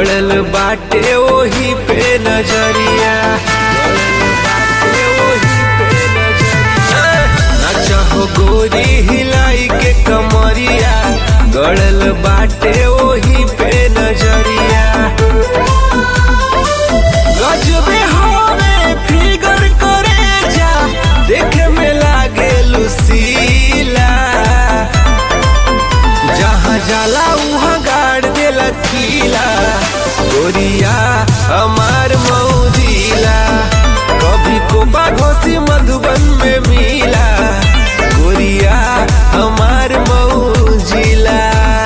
गड़ल बाटे ओही पे नजरिया गड़ल बाटे ओही पे नजरिया। नाचा हो गोरी हिलाई के कमरिया गड़ल बाटे ओही पे नजरिया गजबे हवे फिगर करे जा देखे में लागे लुसीला जहाँ जाला उहाँ गाड़ देला कीला गोरिया हमार मौजिला कभी कोबा घोसी मधुबन में मिला गोरिया हमार मौजिला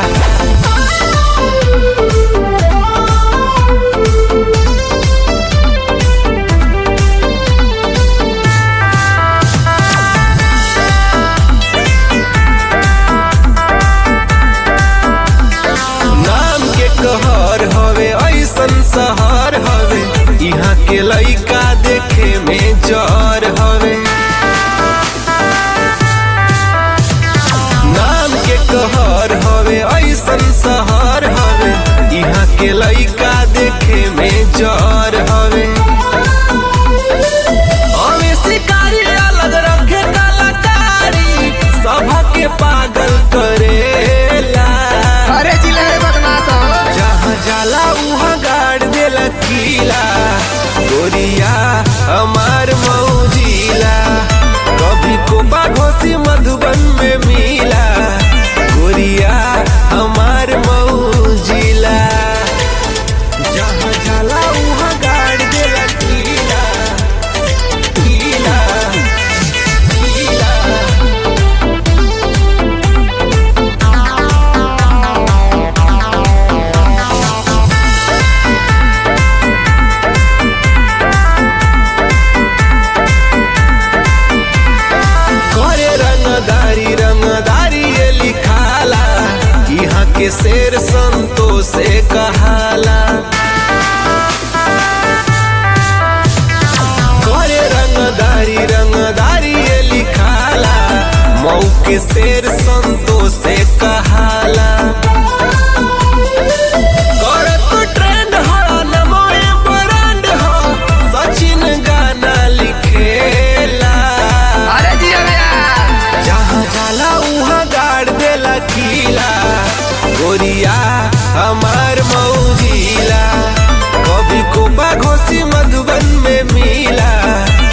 नाम के कहर हवे ऐसन शहर हवे यहाँ के लइका देखे में जर हवे नाम के कहर हवे ऐसन शहर हवे यहाँ के लइका देखे में जर हवे हमें शिकारी अलग रखे कलाकारी सभा के पागल करेला अरे जिले रे बदमाश हो जहाँ जाला उहाँ गाड़ देला कीला गोरिया हमार मौजिला कभी कोबा घोसी मधुबन में मिला गोरिया हमार मौजिला जहाँ जाला उहाँ गाड़ देला कीला कीला कीला करे रंगदारी रंगदारी ये लिखाला यहाँ के शेर संतो से कहाला करे रंगदारी रंगदारी ये लिखाला मऊ के शेर संतो से कहाला करत ट्रेंड हो नमोए ब्रांड हो सचिन गाना लिखेला अरे जिले भैया जहाँ जाला उहाँ गाड़ देला कीला गोरिया हमार मौजिला कभी कोपा घोसी मधुबन में मिला